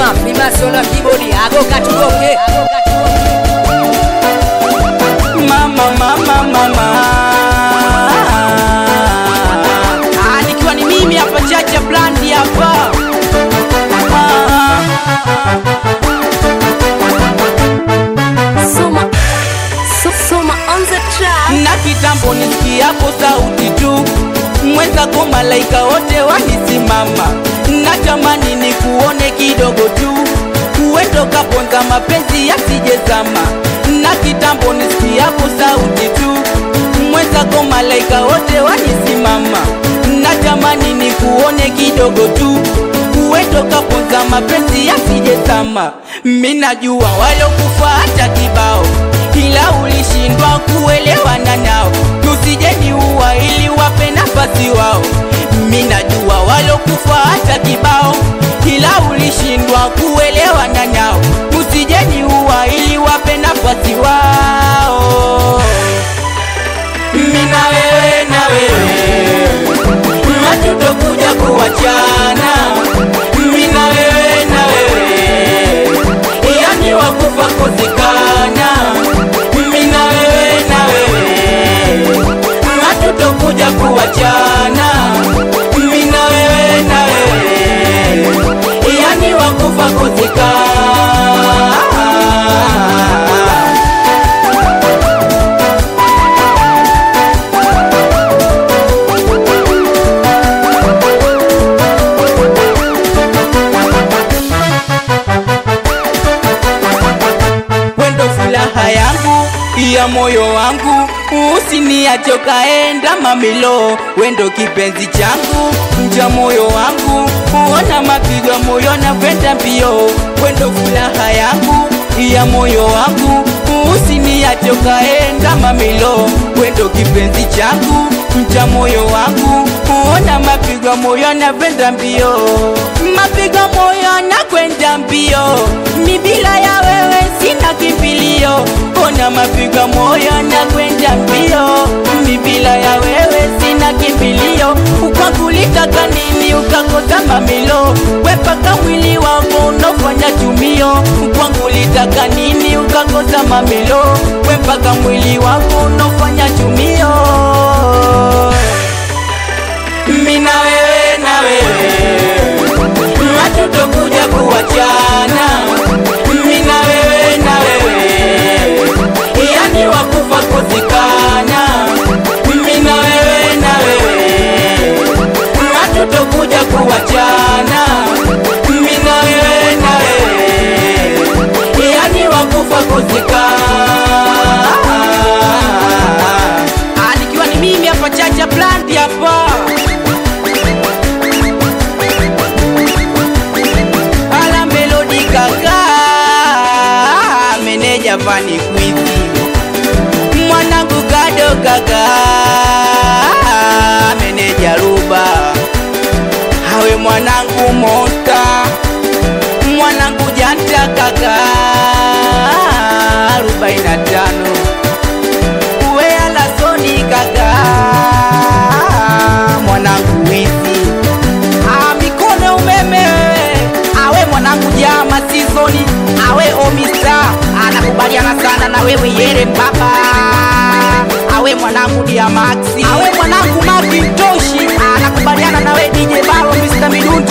Fimasolo kibodi ago katuboke mama mama mama Ah, nikiwa ni mimi hapa Chacha Blandi hapa Soma, so, soma on the track. na kitambo nisikiapo sauti tu mwenzako malaika wote wanisimama natamani ni kuone kidogo tu uendo kaponza mapenzi yasijezama na kitambo nisikiapo sauti tu mwenzako malaika wote wanisimama natamani ni kuone kidogo tu uendo kaponza mapenzi yasijezama minajua walokufa hata kibao ila ulishindwa kuelewana nao tusijeni uwa ili wape nafasi wao minajua walokufa hata kibao ila ulishindwa kuelewana nao tusijeni uwa ili wape nafasi wao mina wewe na wewe hatutokuja kuwachana mina wewe na wewe yani wakufa kuzikana mina wewe na wewe hatutokuja kuwachana mina wewe na wewe yani wakufa kuzikana wendo furaha yangu ya moyo wangu usiniache ukaenda mamilo wendo kipenzi changu mja moyo wangu uona mapigo ya moyo na kwenda mbio wendo furaha yangu ya moyo wangu usiniache ukaenda mamilo wendo kipenzi changu mja moyo wangu uona mapigo ya moyo na kwenda mbio mapigo ya moyo na kwenda mbio mi bila ya wewe sina kimbilio ona mapigo moyo na kwenda mbio mi bila ya wewe sina kimbilio ukakulitaka nini ukakosa mamilo wepaka mwili wangu unofanya tumio ukwangulitaka nini ukakosa mamilo wepaka mwili wangu unofanya tumio mina wewe na wewe hatutokuja kuwachana mina wewe na wewe yani wakufa kuzikana mina wewe na wewe hatutokuja kuwachana mina wewe na wewe yani wakufa kuzikana Ah, nikiwa ni mimi hapa Chacha Blandi hapa ala melodi kaka meneja fani kwizi mwanangu kado kaka meneja ruba hawe mwanangu mosta mwanangu janta kaka arobaini na tano uwe alasoni kaka mwanangu wizi Ah, mikono umeme wewe awe mwanangu jama sizoni awe omista anakubaliana sana na wewe yere mbaba awe mwanangu diamaxi awe mwanangu makintoshi anakubaliana na wewe DJ Balo Mr. Midundo